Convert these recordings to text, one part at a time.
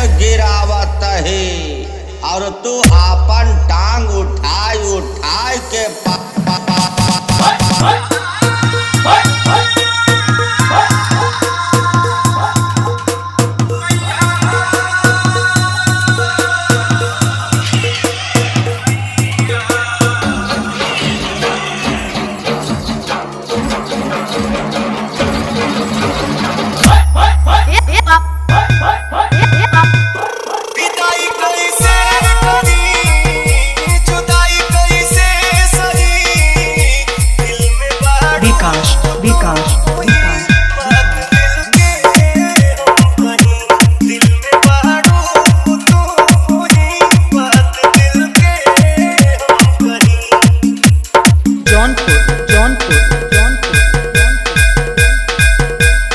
गिरावत है और तू आपन टांग उठाई उठाई के पा, पा, पा, पा, पा, विदाई कैसे करी जुदाई कैसे सही दिल में बात विकास विकास विकास दिल के हम कहीं दिल में बाड़ू तू ही बात दिल के हम कहीं जौनपुर जौनपुर जौनपुर जौनपुर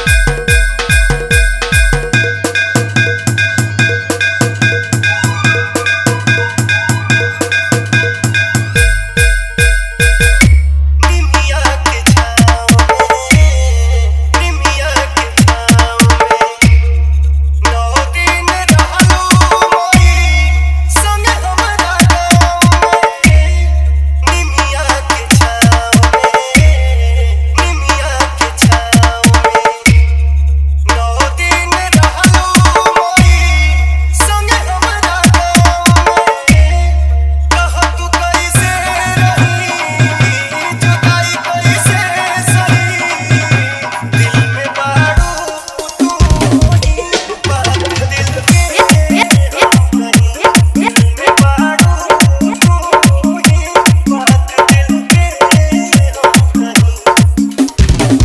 निमिया के छाँव में निमिया के छाँव में नौ दिन रहलू मोरी संग हमरा गाँव में निमिया के छाँव में निमिया के छाँव में नौ दिन रहलू मोरी संग हमरा गाँव में कह तू कैसे रही जुदाई कैसे सही दिल में बाड़ू तू ही बात दिल के हम कहीं दिल में बाड़ू तू ही बात दिल के हम कहीं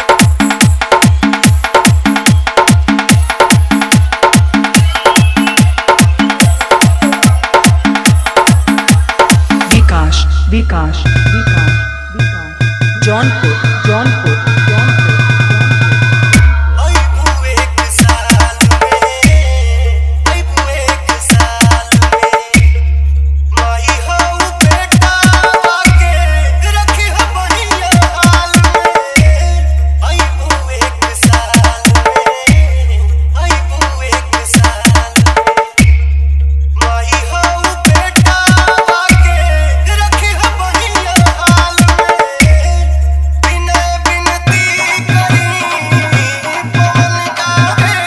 विकास विकास विकास विकास जौनपुर जौनपुर जौनपुर आई बुए के साल में आई बुए के साल में माई हो बेटा आके रखी हो बढ़िया हाल में आई बुए के साल में आई बुए के साल में माई हो बेटा आके रखी हो बढ़िया हाल में बिना बिनती करी पवन गावे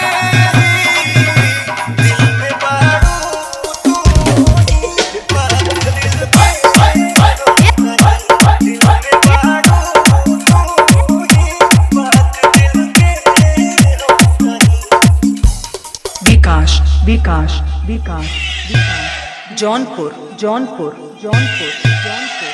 दिल में बाड़ू तू ही बात दिल के दिल में बाड़ू तू ही बात दिल के विकास विकास विकास विकास जौनपुर जौनपुर जौनपुर जौनपुर